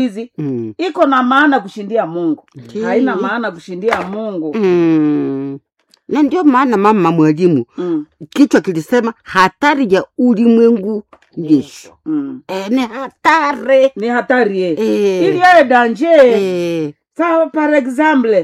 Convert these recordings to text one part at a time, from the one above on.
hizi Mm. iko na maana kushindia mungu Ndiyo. haina maana kushindia mungu Mm. na ndio maana mama mwalimu mm. kichwa kilisema hatari ya ulimwengu nisho Mm. e, ni hatari ni hatari ye e, ili yaye danje e, sawa par exemple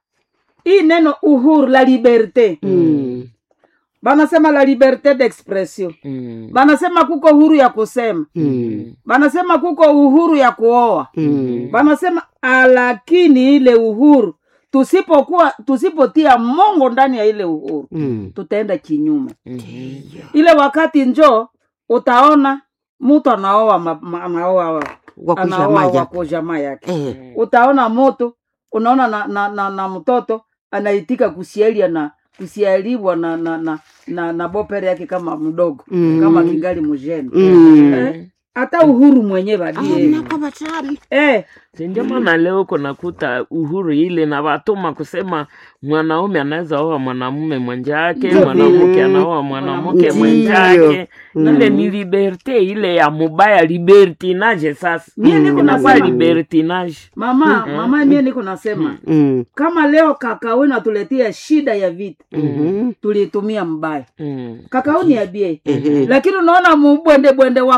hii neno uhuru la liberte mm, banasema la liberte d'expression Mm. banasema kuko uhuru ya kusema mm, banasema kuko uhuru ya kuoa mm, banasema "Ah, lakini ile uhuru tusipokuwa tusipotia mongo ndani ya ile uhuru mm. tutaenda kinyume Ndiyo. ile wakati njo utaona mtu anaoa ma- ma- anaoa anaoa wakushamaja wako jamaa yake e, utaona moto unaona na, na, na, na mtoto anaitika kusialia na kusialiwa na na, na, na, na bopere yake kama mdogo Mm. kama kingali mjeni Mm. Eh, hata uhuru mwenye badie nakobatani eh, Si ndio maana leo uko nakuta uhuru ile na watuma kusema mwanaume anaweza oa mwanamume mwenzake, Ndio mwanamke vile. anaoa mwanamke Ndio. mwenzake. Mm. Ile ni liberte ile ya mubaya, libertinage. Sasa mie niko inakuwa nasema libertinage. mama mama mie niko nasema Mm, kama leo kakao inatuletea shida ya vita mhm, tuliitumia mbaya Mm. kakao ni ya bie ehe, lakini unaona mubwende bwende wa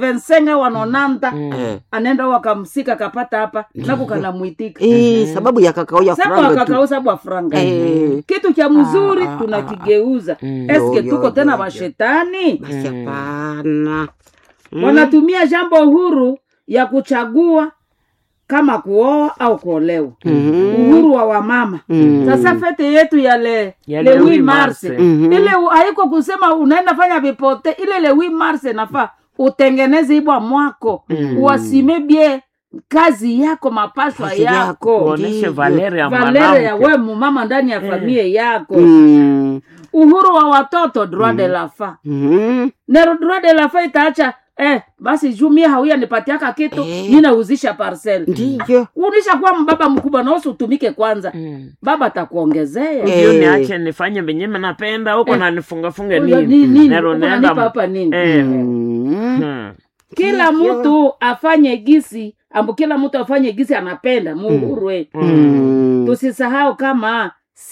85 wanonanta eh. anaenda wakamsika kapata hapa nako kanamwitika Eh, sababu ya kakao ya sabu franga tu akakao sabu afranga Eh, kitu cha mzuri Ah, ah, tunakigeuza Mm. eske Yo, yo, tuko yo, tena yo. washetani basi hapana Mm, wanatumia jambo huru ya kuchagua kama kuoa au kuolewa mhm, uhuru wa wamama mm, sasa fete yetu ya le, Ya le le 8 8 mars Mars. mhm. ile u- haiko kusema unaenda fanya vipote ile le 8 mars nafaa utengeneze ibwa mwako Mm. uwasime bie kazi yako mapashwa Kazi yako. yako Kuoneshe Ndiyo. valere ya valere ya mwanamke. we mumama ndani ya familia yako Mm, uhuru wa watoto droit de la fa mhm, nero droit de la fa itaacha eh, basi juu mie hauya nipatiaka kitu Eh. mi nauzisha parcel ndiyo unisha kuwa mbaba mkubwa naosi utumike kwanza Mm. baba atakuongezea Eh. Ndio niache nifanye venye napenda huko Eh. na nifungafunge Huyo nini. ni- nini? Nero Uko nenda unanipa mu- hapa nini Eh. Mm, Hmm. kila Ndiyo. mtu afanye gisi ambu kila mtu afanye gisi anapenda muhuru wetu mm, tusisahau kama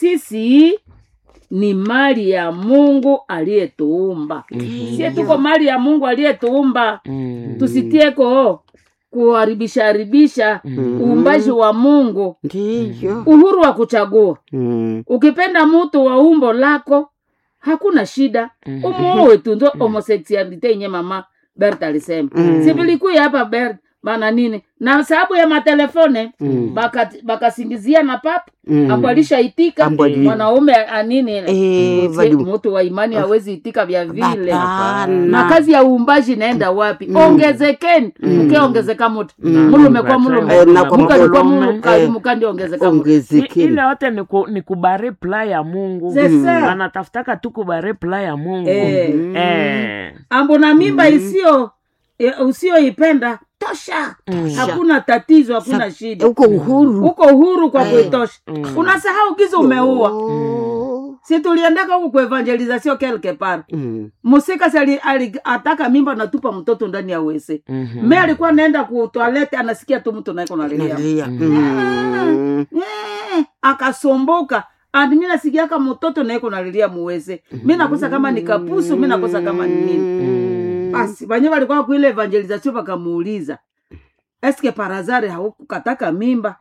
sisi ni mali ya mungu aliyetuumba sie tuko mali ya mungu aliyetuumba Mm. tusitieko kuharibisha haribisha Mm. uumbaji wa mungu ndiyo uhuru wa kuchagua Mm, ukipenda mtu wa umbo lako hakuna shida Mhm. umuowe tu ndo homosexualite yenye mama bert alisema Mm. sivilikuya hapa bert bana nini na sababu ya matelefone Mm. baka- bakasingizia na papa mm. ambo alishaitika Ambo ali- mwanaume anini ile Eh, Mse- vali- mtu wa imani hawezi itika vya vile Hapana. na kazi ya uumbaji inaenda wapi Mm. ongezekeni Mm. mkeongezeka mutu Mm. mulume kwa mulume Eh, na kwa mukali kwa mulume. mulume Eh. mukandi ongezeka mutu I- ongezekeni ile yote ni, ku, ni kubare pla ya mungu Sasa. anatafutaka tu kubare pla ya mungu Eh. Mm. Eh. ambo na mimba isiyo e, usiyoipenda tosha hakuna tatizo hakuna shida uko uhuru uko uhuru kwa Eh. kuitosha Mm. unasahau giza umeua Oh. si tuliendaka huku kuevangelizasio quelque part Mm. musika si ali- ali- ataka mimba natupa mtoto ndani ya wese Mhm. me alikuwa naenda kutoalete anasikia tu mtu naiko nalilia Nalia. Mm. Mm. Eh, akasomboka andi mi nasikiaka mtoto naiko nalilia muweze mi nakosa kama ni kapusu mi nakosa kama ni nini Mm. basi banye walikuwa kuile evangelization wakamuuliza eske parazare haukukataka mimba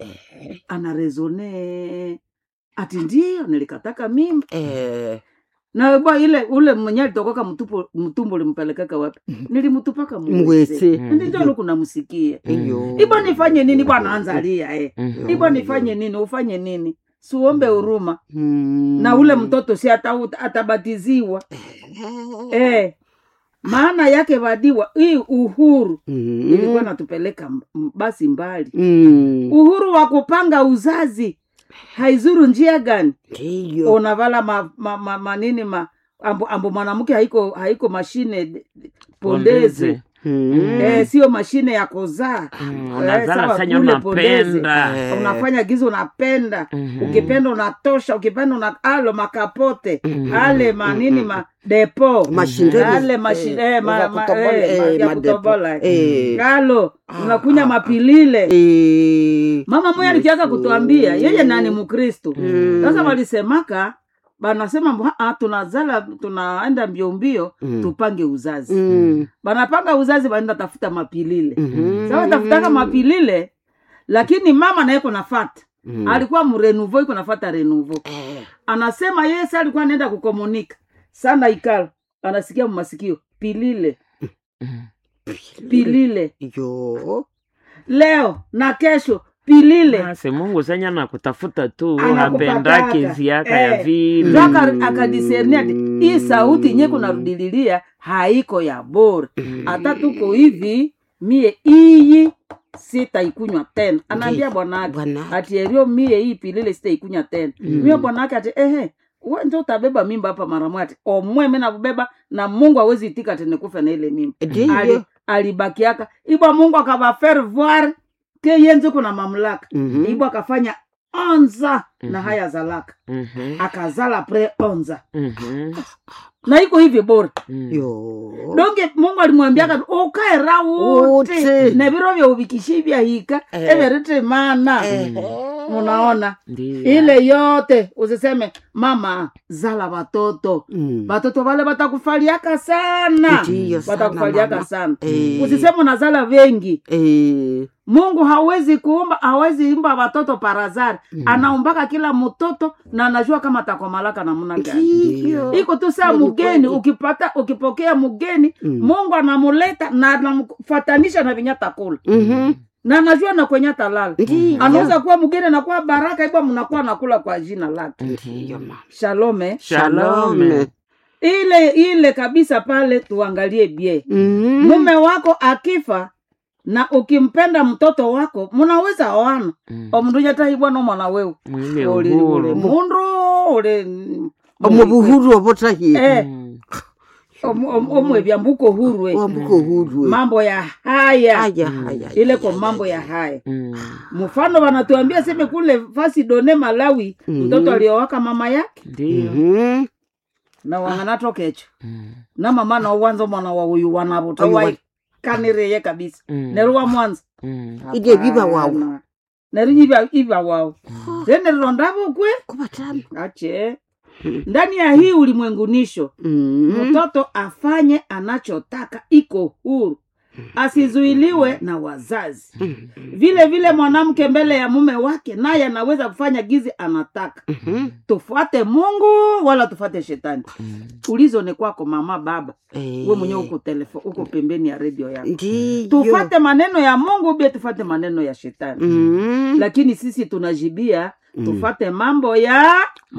anaresone ati ndio nilikataka mimba Eh. na bwa ile ule mwenye alitokoka mtupu mtumbo limpelekaka wapi nilimtupaka Mwese. ndi njo lukunamsikia Iyo. ibo nifanye nini bwana anzalia eh. Mhm. ibo nifanye nini ufanye nini siuombe huruma Mm. na ule mtoto si ata, atabatiziwa eh. maana yake vadiwa hii uhuru Mm. ilikuwa natupeleka m- m- basi mbali Mm. uhuru wa kupanga uzazi haizuru njia gani Ndiyo. unavala ma, ma, ma, manini ma ambo, ambo mwanamke haiko haiko mashine d- d- pondezi Pondezi. Mm. eh, sio mashine ya kuzaa Mm, Eh, unazala sawa, sanya kule Pondezi. unapenda Eh. unafanya gizi unapenda Mhm. ukipenda unatosha ukipenda una alo makapote Mhm. ale manini ma depo Mashindano. ale mashi- Eh, eh, ma- za ma- kutobola, eh, ma- eh, ya madepo. kutobola Eh. alo Ah, unakunya ah, mapilile Eh. mama moya alikiaka kutuambia yeye nani mkristu Mm. sasa walisemaka banasema mbu, "Ah, tunazala tunaenda mbio mbio Mm. tupange uzazi Mm. banapanga uzazi banaenda tafuta mapilile Mhm. sasa tafutaka mapilile lakini mama naye kunafata Mm. alikuwa mrenuvo iko nafata renuvo Eh. anasema yeye sa alikuwa anaenda kukomunika sana ikala anasikia mmasikio pilile Mm. pilile Yo. leo na kesho pilile basi mungu senya nakutafuta tu Anakupataka. hapendaki ziaka ya Eh. vile ndo aka- akadisernia ati hii sauti nye kunarudililia haiko ya bora hata tuko hivi mie iyi sitaikunywa tena anaambia bwanake Bwana. ati erio mie hii pilile sitaikunywa tena mie bwanake ati ehe we njo utabeba mimba hapa mara moja ati omwe mi nakubeba na mungu awezi itika ati nikufe na ile mimba Ali, Ndiyo. alibakiaka ibwa mungu akabafaire voir ke yenze kuna mamlaka Mhm. ibwa akafanya onza na Mhm. haya zalaka Mhm. akazala pre onza Mhm. na iko hivi bora Mm. Yo. donge mungu alimwambiaka ukaera wote Wote. na viro vya uvikishi vya hika Eh. everete mana Eh. munaona Ndiyo. ile yote usiseme mama zala watoto Mm. watoto wale watakufaliaka sana Ndiyo sana, watakufaliaka mama. sana Eh. usiseme unazala wengi Eh. mungu hawezi kuumba hawezi imba watoto parazari anaumbaka kila mtoto na anajua kama atakomalaka namuna gani Ndiyo. iko tu saa Hiyo ni mgeni kweli. ukipata ukipokea mgeni Mm. mungu anamuleta na anamfatanisha na vinyata kula Mhm. na anajua na kwenye talala Ndiyo. anaweza kuwa mgeni anakuwa baraka ibwa mnakuwa nakula kwa jina lake Ndiyo, mama. shalome Shalome. ile ile kabisa pale tuangalie bie Mhm. mume wako akifa na ukimpenda mtoto wako munaweza oana Mm. omundunyatahibwa nomwana wewe mwile uli uli uhuru mundu uli omubuhuru obutahie Eh, Mm. om- om- omwebya mbuko hurwe wambuko hurwe mambo ya haya haya haya ile kwa mambo ya haya Mm. mfano wanatuambia seme kule fasi done malawi Mhm. mtoto aliowaka mama yake Ndiyo. Mhm. na wanganatokecho Mm. na mama nauwanza mwana wa uyu wanavuta Oyu wa- waikanireye kabisa Mm. neruwa mwanza Mm. Ije biba wawu. Hapana. neru iba iba wao zeneriro ndavokwe kubatama ache ndani ya hii ulimwengunisho Mhm. mtoto afanye anachotaka iko huru asizuiliwe na wazazi vile vile mwanamke mbele ya mume wake naye anaweza kufanya gizi anataka Mhm. tufuate mungu wala tufuate shetani ulizo ni kwako mama baba Eh. we mwenyewe uko telefo uko pembeni ya redio yako ndiyo tufate maneno ya mungu bia tufate maneno ya shetani Mhm. lakini sisi tunajibia tufate mambo ya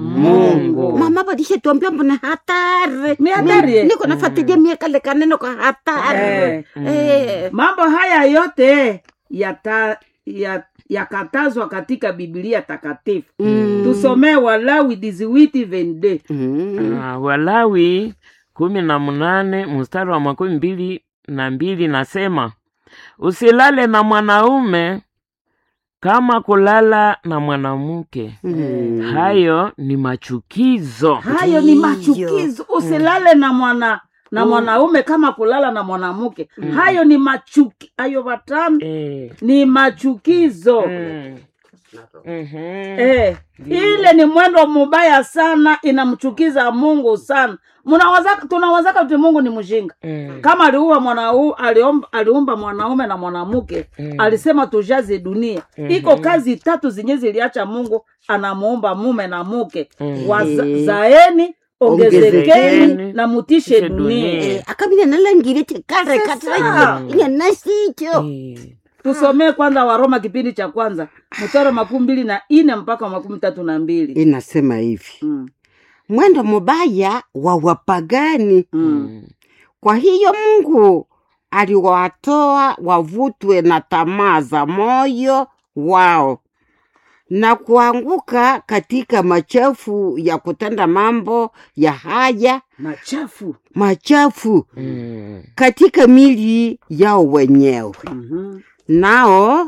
mungu mama badishe tuambia mbona hatari Ni hatari, eh? niko nafuatilia miekale kaneno kwa hatari Eh. Eh. mambo haya yote yata ya yakatazwa katika biblia takatifu Mm. tusomee walawi diziwiti vende Mhm. Ah, walawi kumi na munane mstari wa makumi mbili na mbili nasema usilale na mwanaume kama kulala na mwanamke Mhm. hayo ni machukizo hayo ni Ndiyo. machukizo usilale na mwana na mwanaume kama kulala na mwanamke hayo ni machuki hayo watano eh. ni machukizo mm. Mhm. Eh, ile ni mwendo mubaya sana inamchukiza mungu sana Munawazaka- tunawazaka kuti mungu ni mjinga Mm. kama aliua mwanau, aliomba, aliumba mwanaume na mwanamke Mm. alisema tujaze dunia iko kazi tatu zenye ziliacha mungu anamuumba mume na mke Mm. wazaeni ongezekeni Ongezekeni, na mutishe mutishe dunia dunia. Eh, akabina nalangire tekare Sasa. katara inyanasicho Eh. tusomee kwanza waroma kipindi cha kwanza mstari wa makumi mbili na ine mpaka wa makumi tatu na mbili inasema hivi mm. mwendo mubaya wa wapagani mm. Mm. kwa hiyo mungu aliwatoa wavutwe na tamaa za moyo wao na kuanguka katika machafu ya kutenda mambo ya haya machafu machafu Mm. katika mili yao wenyewe Mhm. nao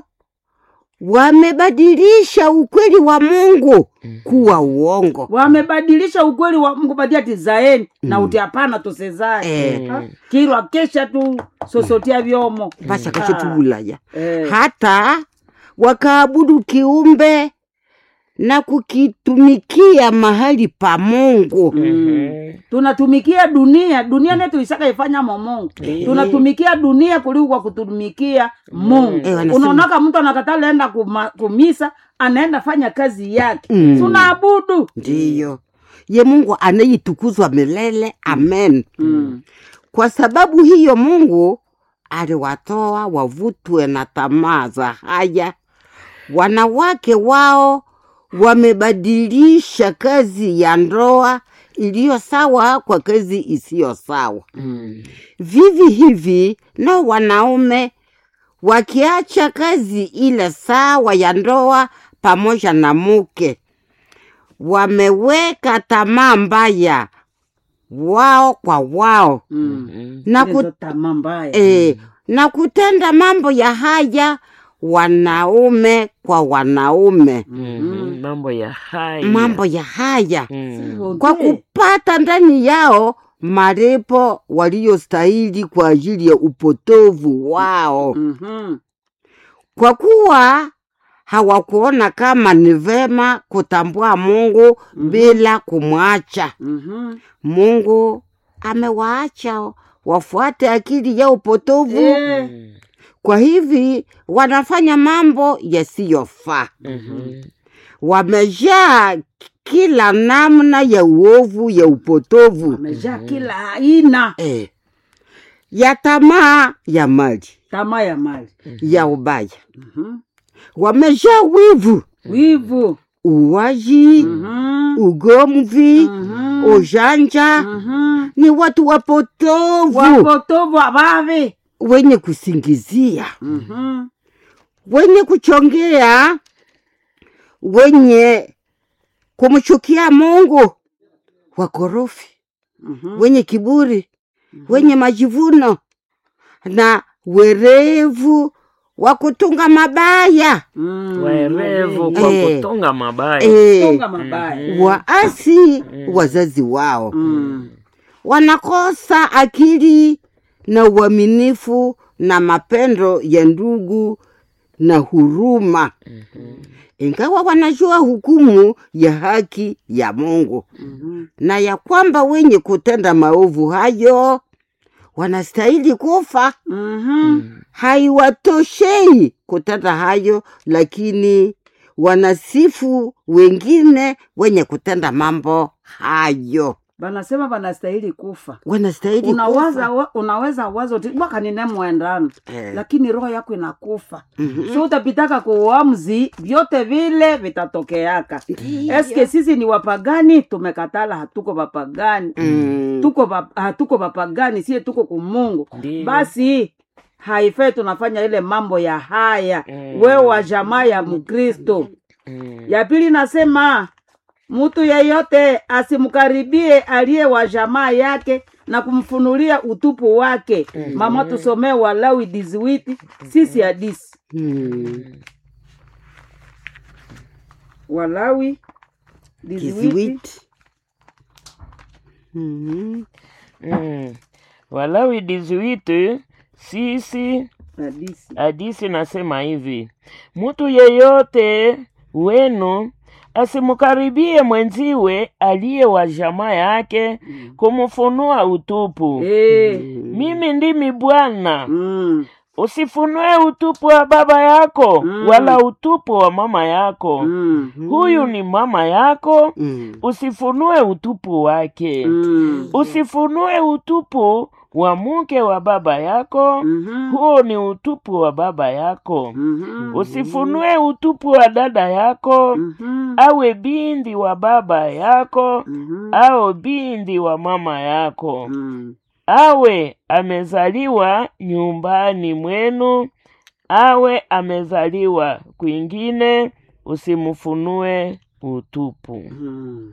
wamebadilisha ukweli wa Mungu kuwa uongo. wamebadilisha ukweli wa Mungu badia tizaeni na uti hapana tusezae Eh, Ha? kirwa kesha tu sosotia vyomo basi akachetubulaya eh. hata wakaabudu kiumbe na kukitumikia mahali pa Mungu. Mhm. tunatumikia dunia dunia netu isaka ifanya momongo tunatumikia dunia kuliko kwa kutumikia mungu Eh, wanasema- unaonaka mtu anakatala enda kuma, kumisa anaenda fanya kazi yake Mm. tunaabudu Ndiyo ye Mungu anayetukuzwa milele, amen. mm. Kwa sababu hiyo Mungu aliwatoa wavutwe na tamaa za haya. Wanawake wao wamebadilisha kazi ya ndoa iliyo sawa kwa kazi isiyo sawa. Mm. Vivi hivi nao wanaume wakiacha kazi ile sawa ya ndoa pamoja na muke, wameweka tamaa mbaya wao kwa wao Mm. Mm. na, Hizo ku, tamaa mbaya e, na kutenda mambo ya haya wanaume kwa wanaume, Mhm. mambo ya hai mambo ya haya Mm. kwa kupata ndani yao malipo waliyostahili kwa ajili ya upotovu wao, Mhm. kwa kuwa hawakuona kama ni vema kutambua Mungu bila kumwacha Mhm. Mungu. Amewaacha wafuate akili ya upotovu, Eh, Mm. kwa hivi wanafanya mambo yasiyofaa. Mhm. Wamejaa kila namna ya uovu ya upotovu amejaa kila aina eh, ya tamaa ya mali tamaa ya mali ya ubaya. Mhm. Wamejaa wivu, wivu uwaji, Mhm. ugomvi, Mhm. ujanja. Mhm. Ni watu wapotovu wapotovu abave wenye kusingizia, Mhm. wenye kuchongea, wenye kumchukia Mungu, wakorofi, Mhm. wenye kiburi, wenye majivuno na werevu wa kutunga mabaya Mm. waerevu kwa Eh. kutunga mabaya e, Tunga mabaya waasi wazazi wao Mm. wanakosa akili na uaminifu na mapendo ya ndugu na huruma, ingawa wanajua hukumu ya haki ya Mungu Mhm. na ya kwamba wenye kutenda maovu hayo wanastahili kufa. Mhm. Haiwatoshei kutenda hayo, lakini wanasifu wengine wenye kutenda mambo hayo, banasema banastahili kufa wanastahili unawaza kufa. wa, unaweza wazo ti bwakanine mwendano Eh. lakini roho yako inakufa Mhm. so utapitaka kuuamzi vyote vile vitatokeaka Ndiyo. eske sisi ni wapagani tumekatala hatuko wapagani Mm. tuko va- hatuko wapagani sie tuko kumungu Ndiyo. basi haifai tunafanya ile mambo ya haya Mm. wewe wa jamaa ya mkristo Mm. ya pili nasema mtu yeyote asimkaribie aliye wa jamaa yake na kumfunulia utupu wake mama tusomee walawi diziwiti sisi hadisi Mm. walawi diziwiti Kiziwiti. Mhm. Mm. Walawi dizuitu sisi hadisi hadisi nasema hivi, mtu yeyote wenu asimkaribie mwenziwe aliye wa jamaa yake kumfunua utupu. Eh, Mimi ndimi Bwana. mm, Usifunue utupu wa baba yako Mm. wala utupu wa mama yako. mm, Huyu ni mama yako, Mm. usifunue utupu wake. mm, Usifunue utupu wa mke wa baba yako, mhm, huo ni utupu wa baba yako. mhm, Usifunue utupu wa dada yako, mhm, awe bindi wa baba yako, mhm, au bindi wa mama yako, mm, awe amezaliwa nyumbani mwenu, awe amezaliwa kwingine, usimfunue utupu Mm.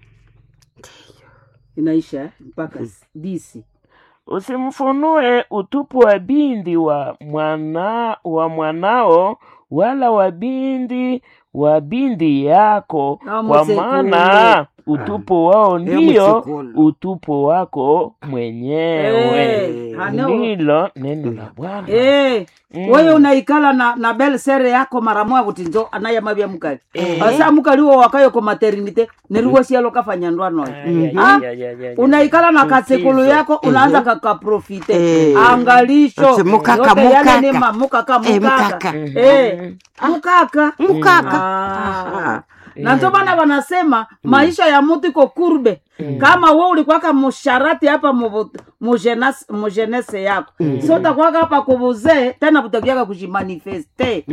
inaisha eh? mpaka s- disi usimfunue utupu wa bindi wa mwana wa mwanao wala wa bindi wa bindi yako Na kwa msekule. maana utupu wao ndio msekule. utupu wako mwenyewe Eh, hano- ndilo neno la bwana Eh, Mm. wewe unaikala na, na bel sere yako mara moya kuti njo anayamavya mukali asa mukali wo wakayo ko maternite neruwo sialo kafanya ndwano Ay, ay, Ah, ay, ay, ay, ay. unaikala na kasekulu Chukizo. yako unaanza kakaprofite Eh. angalisho Ase mukaka, yote yale ni mukaka. ma- mukaka Eh, mukaka mukaka. Eh, mukaka mukaka Ah. na ndio maana wanasema maisha ya mtu iko kurbe kama we ulikwaka musharati hapa mubu- mujenas- mujenese yako so utakwaka hapa kubuzee tena kutakiaka kujimanifeste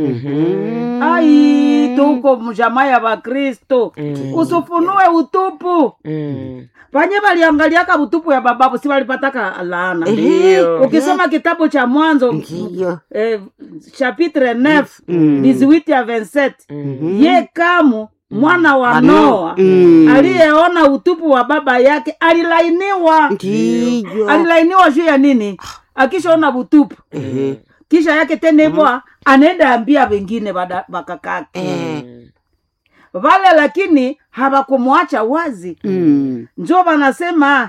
ai tuko mjamaa ya bakristo usufunue utupu Mm. panye valiangaliaka utupu ya bababu si walipataka laana Ndio. ukisoma kitabu cha mwanzo ndiyo eh, chapitre 9 18 ya 27 ye kamu mwana wa Ano- noa Mm. aliyeona utupu wa baba yake alilainiwa ndiyo alilainiwa juu ya nini akishaona utupu Eh, kisha yake tena hivyo anaenda ambia wengine bada- bakakake eh, vale lakini hawakumwacha wazi mm, njo wanasema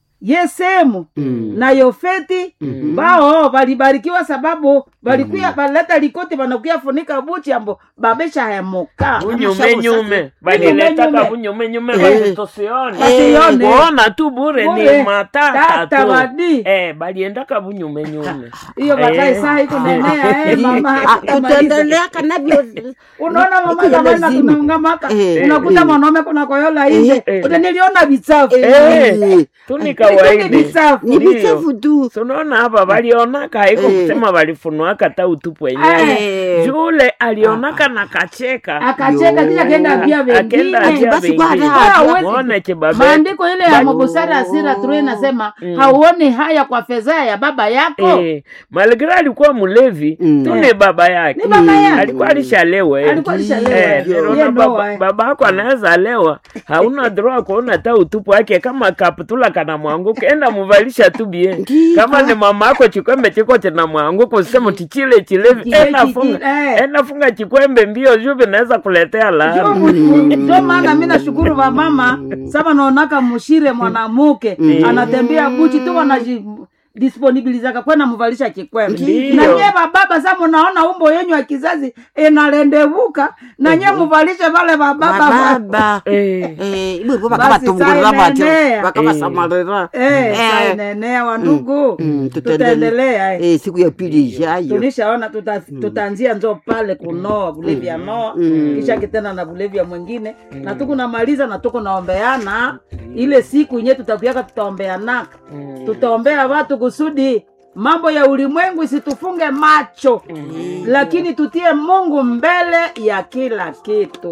yesemu mm. na yofeti bao walibarikiwa sababu walikuya baleta likoti wanakuya funika buchi ambo babesha hemuka bunyumenyume baliletaka Bunyumenyume. bunyumenyume Eh. basi tusione Wasione. kuona tu bure Bure. ni matata Tata tu wadi. eh, baliendaka bunyumenyume hiyo bakae Eh. saa ikunenea eh, mama Ah, hatamaliza. tutaendelea kanavyo unaona mama Iko zamani lazima. tunaungamaka Eh, unakuta eh. mwanaume kuna koyola nje Eh. utaniliona vichafu Eh. tu ni Ni kawaida vichafu ni Ndio. vichafu tu tunaona hapa walionaka haiko Eh. kusema walifunuaka ta utupu wenyewe Eh. jule alionaka na kacheka akacheka kisha kenda ambia Akenda wengine ambia basi kwa wengine. hata hawezi- Muone kibabe maandiko ile ya Bali- mabusara asira turu inasema hauoni haya kwa fedha ya baba yako Eh, malgre alikuwa mlevi Mm. tu ni baba yake Ni baba yake. alikuwa alishalewa eh. Alikuwa alishalewa, Eh, eh. niliona Ye baba- Noa, eh. baba yako anaweza lewa hauna droa kuona hata utupu wake kama kaptula kana mwanguka enda muvalisha tu bie Ndiyo. kama ni mama yako chikwembe chiko china mwanguka usema tichile chilevi Chile enda chichi- funga eh. enda funga chikwembe mbio juu vinaweza kuletea laana ndio maana mi nashukuru vamama sama naonaka mushire mwanamuke anatembea buchi tu wanaji disponibilizaka kwenda muvalisha kikwembe Ndiyo. na nye bababa sa munaona umbo yenyu ya kizazi inalendevuka na nye muvalishe vale vababa bababa Eh, Eh, ibwe Basi bakabatungurira saa batyo inaenea. bakabasamalira Eh, Eh. saa inaenea wandugu Mm, tutaendelea eh. Eh, siku ya pili ijayo tulishaona tuta, tutaanzia njo pale kunoa bulevi ya noa kisha kitena na bulevi ya mwingine na tuku namaliza na tuku naombeana ile siku yenye tutakuaka tutaombeanaka tutaombea watu kusudi mambo ya ulimwengu isitufunge macho lakini tutie mungu mbele ya kila kitu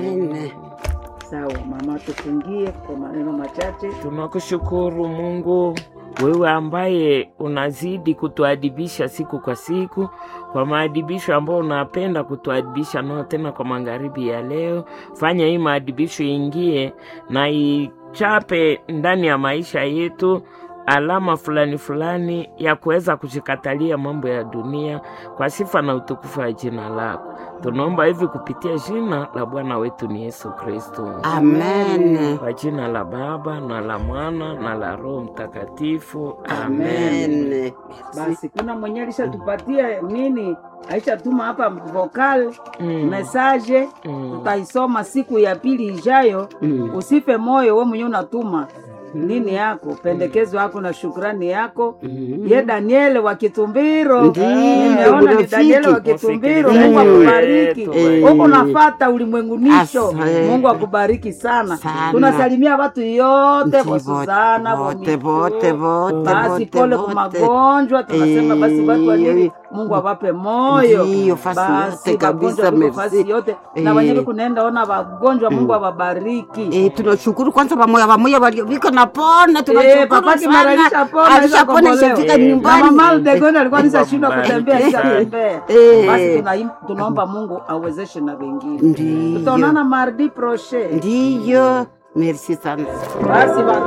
sawa mama tufungie kwa maneno machache tunakushukuru mungu wewe ambaye unazidi kutuadibisha siku kwa siku kwa maadibisho ambayo unapenda kutuadibisha nao tena kwa magharibi ya leo fanya hii maadibisho ingie na ichape ndani ya maisha yetu alama fulani fulani ya kuweza kushikatalia mambo ya dunia kwa sifa na utukufu wa jina lako tunaomba hivi kupitia jina la bwana wetu ni yesu kristo amen kwa jina la Baba na la Mwana na la Roho Mtakatifu, amen. amen basi kuna mwenye alishatupatia nini aishatuma hapa vokal Mm. mesaje Mm. tutaisoma siku ya pili ijayo Mm. usife moyo we mwenyewe unatuma nini yako pendekezo yako na shukrani yako ye daniele wa kitumbiro Ndiyo, nimeona ni rafiki. daniele wa kitumbiro Msikilizaji mungu akubariki wetu, huko nafata ulimwengunisho Asante. mungu akubariki sana Sana. tunasalimia watu yote kwa susana vote kwa vote Mitu. vote basi vote pole kwa vote magonjwa tunasema basi watu walili mungu awape moyo Ndiyo, fasi basi yote kabisa, magonjwa tuko merci. fasi yote na Eh. wenyewe kunaenda ona wagonjwa mungu awabariki Eh, tunashukuru kwanza pamoya pamoya waliovika na alishapona Eh, tunashukuru papa Kimara sana alishapona, alishapona alishakombolewa. ishafika Eh, na nyumbani mama Aldegon alikuwa nishashindwa Mungu kutembea ambariki sana. ishatembea Eh. basi tunaim- tunaomba mungu awezeshe na wengine ndiyo tutaonana mardi proche ndiyo merci sana basi ba-